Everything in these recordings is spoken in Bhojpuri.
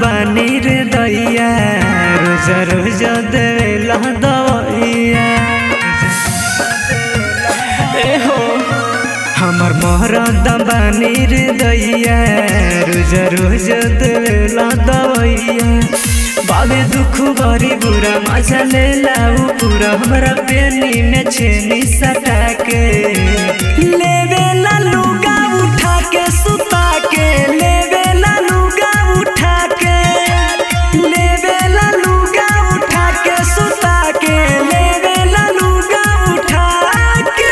बानी रे दैया रोज रोज देवेला दवैया ए हो हमर मरद बानी रे दैया रोज रोज देवेला दवैया बाबे दुख बरी बुरा मजा ले लाऊ पूरा हमरा बेनी में छेनी सटा के लेवे ला लुगा उठा के सुता के लेवे ला लुगा उठा के लेवे ला लुगा उठा के सुता के लेवे ला लुगा उठा के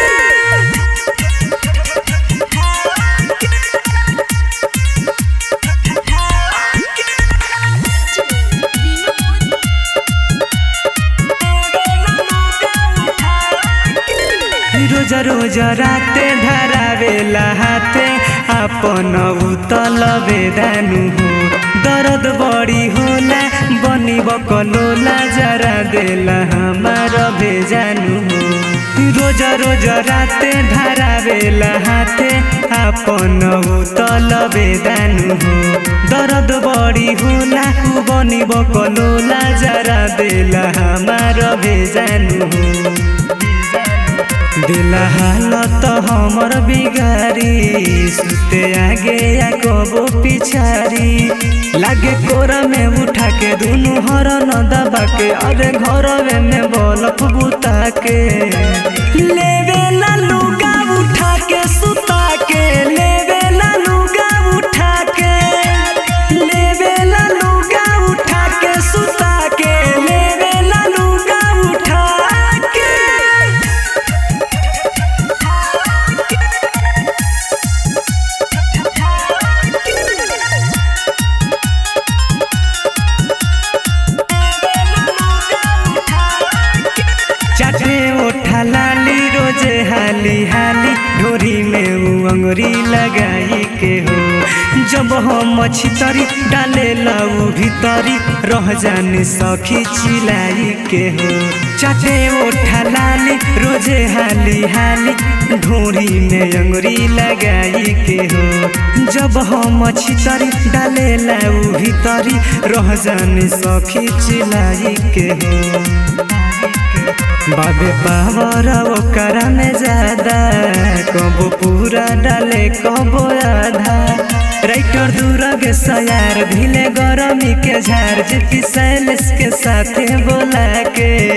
रोज रोज राते धरावेला हाथे आपन उतल बेदानु हो दर्द बड़ी होला बनी बकलोला जरा देला हमार भेजानु हो रोज रोज राते धरावेला हाथे आपन उतल बेदानु हो दर्द बड़ी होला उ बनी बकलोला जरा देला हमार भेजानु हो दिल हालत हमर बिगारी सुते आगे या कबो पिछारी लागे कोरा में उठा के दुनु हर न दबा के अरे घर में बलफ बुता के लेवे ला लुगा उठा के सुता के लेवे ला लुगा उठा के लेवे ला लुगा उठा के सुता के लेवे ला लुगा उठा के चाटे ओठा लाली रोजे हाली हाली ढोरी में उ अंगुरी लगाई के हो जब हम छितरी डाले लऊ भीतरी रह जाने सखी चिलाई के हो चाटे ओठा लाली रोजे हाली हाली ढोरी में अंगुरी लगाई के हो जब हम छितरी डाले लऊ भीतरी रह जाने सखी चिलाई के हो बाबे पावर ओकरा में ज्यादा कबो पूरा डाले कबो आधा राइटर दूर के सयार भिले गरमी के झार जे पिसैलिस के साथे बोला के